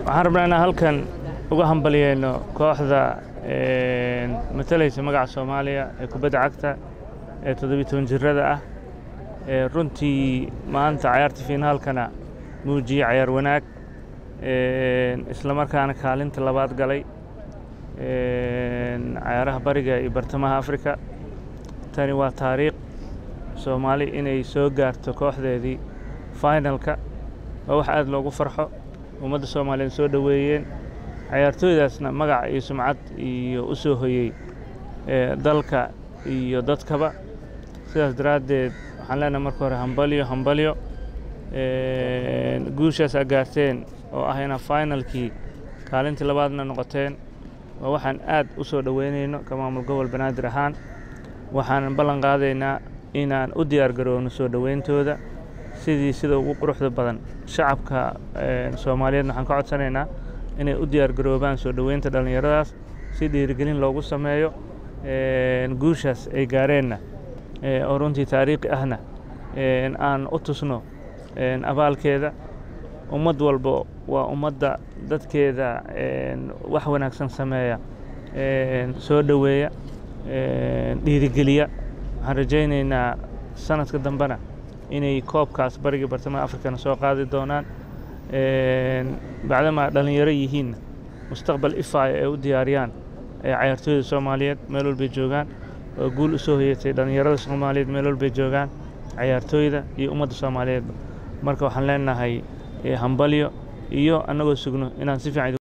waxaan rabnaa inaan halkan uga hambaliyeyno kooxda matalaysa magaca soomaaliya ee kubadda cagta ee toddobiyi toban jirada ah ee runtii maanta cayaarta fiinaalkana muujiyey cayaar wanaag isla markaana kaalinta labaad galay cayaaraha bariga iyo bartamaha afrika tani waa taariikh soomaali inay soo gaarto kooxdeedii finalka waa wax aad loogu farxo ummadda soomaaliyeed soo dhoweeyeen cayaartooydaasna magac iyo sumcad iyo u soo hoyey dalka iyo dadkaba sidaas daraaddeed waxaan leenahay marka hore hambalyo hambalyo guushaas aa gaarteen oo ah inaa finalkii kaalintii labaadna noqoteen waa waxaan aad u soo dhoweynayno ka maamul gobol banaadir ahaan waxaan ballan qaadaynaa inaan u diyaar garoowno soo dhoweyntooda sidii sida ugu quruxda badan shacabka soomaaliyeedna waxaan ka codsanaynaa inay u diyaar garoobaan soo dhoweynta dhallinyaradaas si dhiirigelin loogu sameeyo guushaas ay gaareenna oo runtii taariikhi ahna aan u tusno abaalkeeda ummad walba waa ummadda dadkeeda wax wanaagsan sameeya soo dhoweeya dhiirigeliya waxaan rajaynaynaa sanadka dambena inay koobkaas bariga bartamaha afrikana soo qaadi doonaan bacdamaa dhallinyaro yihiinna mustaqbal ifaaya ay u diyaariyaan cayaartooyda soomaaliyeed meel walbay joogaan oo guul u soo hoyatay dhallinyarada soomaaliyeed meel walbay joogaan cayaartooyda iyo ummadda soomaaliyeedba marka waxaan leenahay hambalyo iyo annagoo sugno inaan si fiican